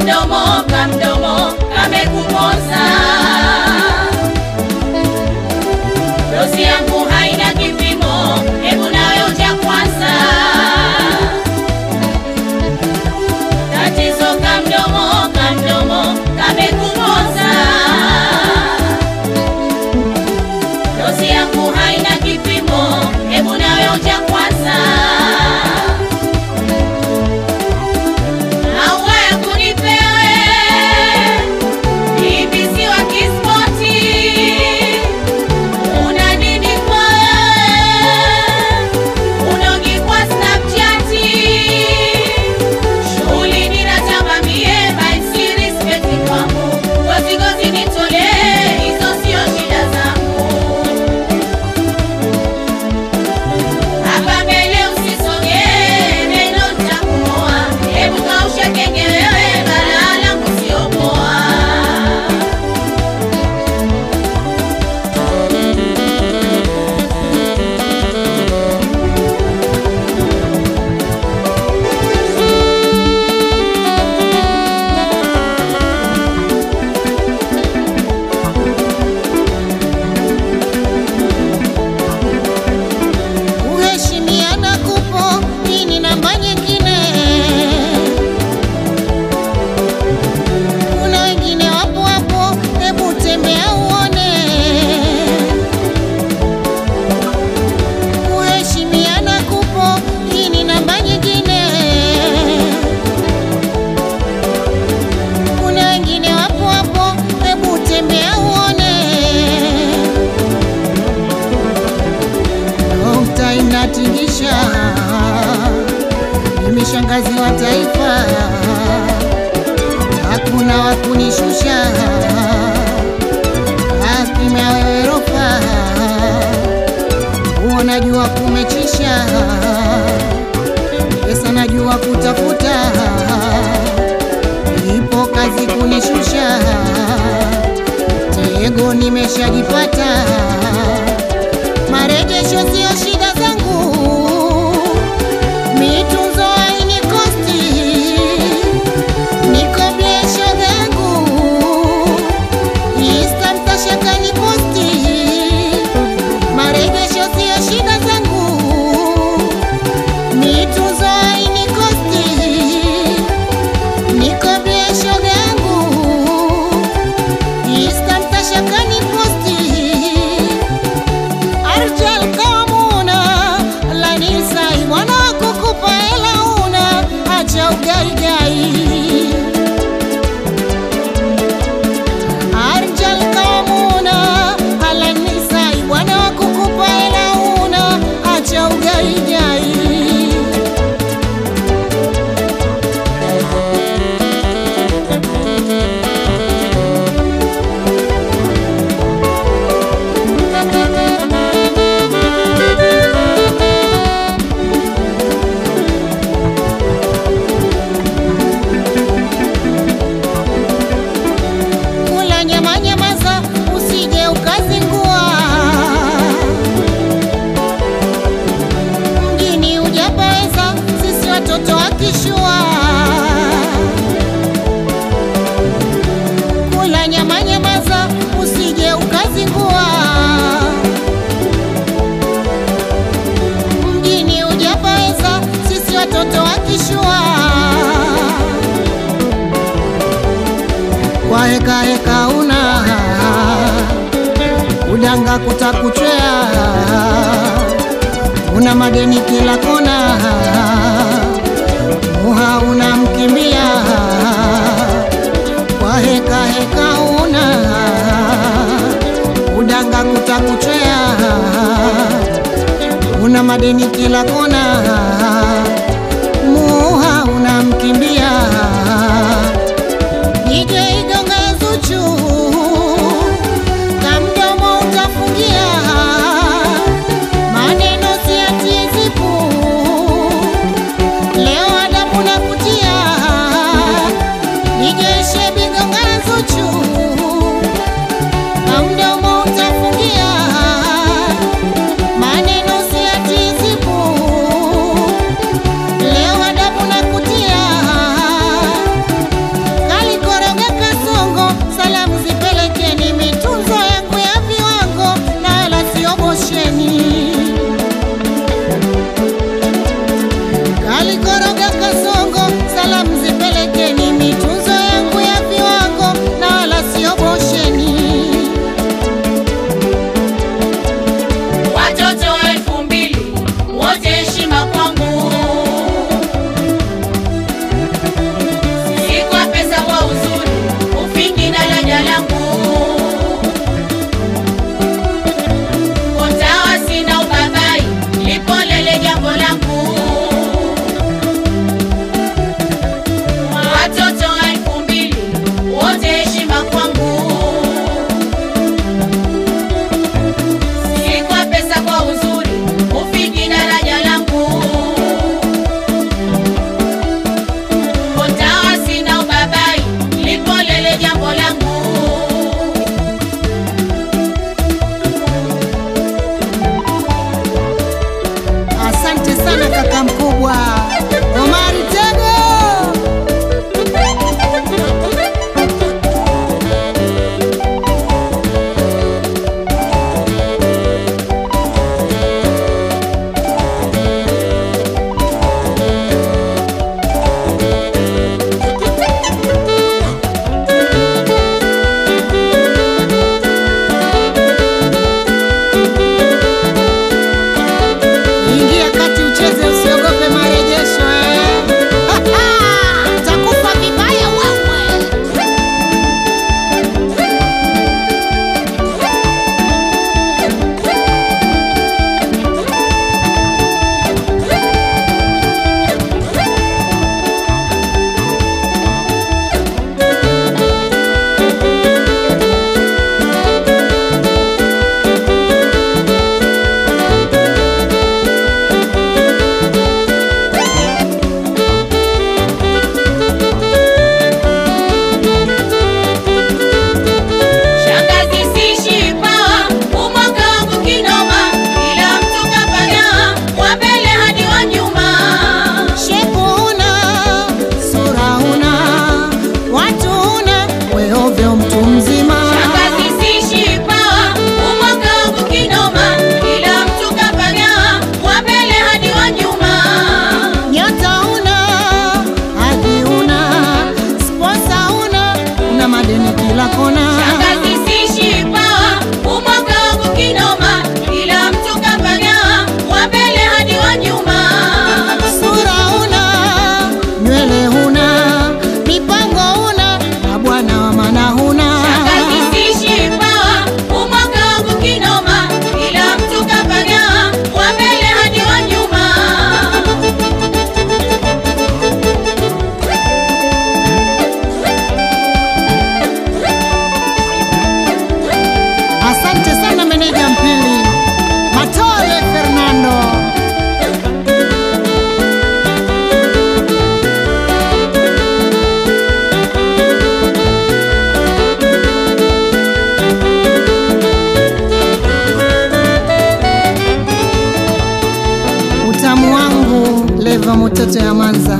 kamdomo kamdomo kamekumoza dozi yangu haina kipimo hebu nawe uja kwanza tatizo kamdomo kamdomo kamekumoza dozi yangu haina kipimo hebu nawe uja kwanza Maua ya kunipewe ibisi wa kispoti, una nini kwa unogi kwa Snapchat, shughuli ninatamba mie by respect kwangu, gozi gozi nitolee, hizo sio shida zangu. Hapa mbele usisogee, neno nitakumoa. Hebu kausha kenge wewe, balaa langu sio poa. Kuheshimiana kupo, hii ni namba nyingine. Kuna wengine wapo hapo, hebu tembea uone. Kuheshimiana kupo, hii ni namba nyingine. Kuna wengine wapo hapo, hebu tembea uone. Nukta inatingisha, mimi shangazi wa taifa, hakuna wa kunishusha, akimya wewe rofa, huo najua kumechisha, pesa najua kutafuta, ipo kazi kunishusha, tego nimeshajipata marejesho sio shida zangu, mitunzo haini kosti, niko biesho zangu, Insta mtashaka ni posti, marejesho sio shida zangu, mitunzo haini kosti, niko biesho zangu, Insta mtashaka ni posti Arjal kamuna lanisai mwana kukupa hela una acha ugaigai Arjal kamuna lanisai mwana kukupa hela una acha ugaigai kula nyama nyamaza, usije ukazingua. Mjini hujapaweza, sisi watoto wa kishua. Kula nyama nyamaza, usije ukazingua. Mjini hujapaweza, sisi watoto wa kishua. kwa heka heka una udanga kutakuchwea, una madeni kila kona, muha unamkimbia kwa heka heka una udanga kutakuchwea, una madeni kila kona, muha unamkimbia DJ Gonga Zuchu, kamdomo utafungia, maneno siatie zipu, leo adabu na kutia. DJ Shebi Gonga Zuchu, kamdomo utafungia, maneno siatie zipu,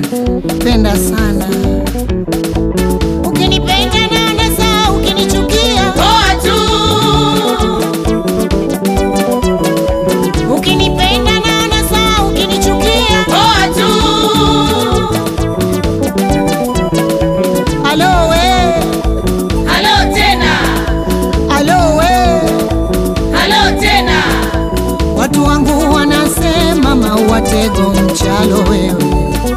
penda sana. Ukinipenda naona sawa, ukinichukia poa tu ukinipenda naona sawa, ukinichukia poa tu alo we, halo tena alo we, halo tena watu wangu wanasema maua tego mchalo wewe.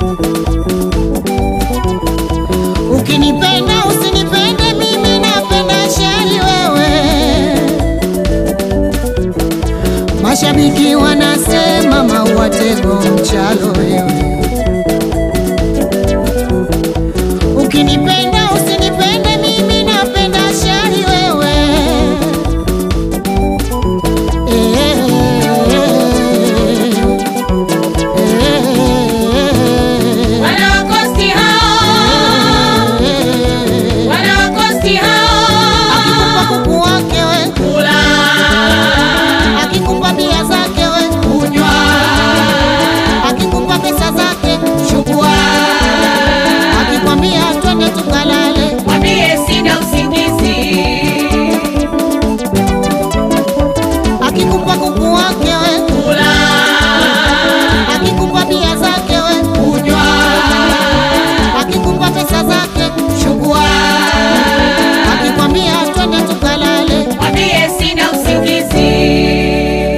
Ukinipenda usinipende mimi, napenda shari wewe. Mashabiki wanasema maua tego mchalo wewe. Ukinipenda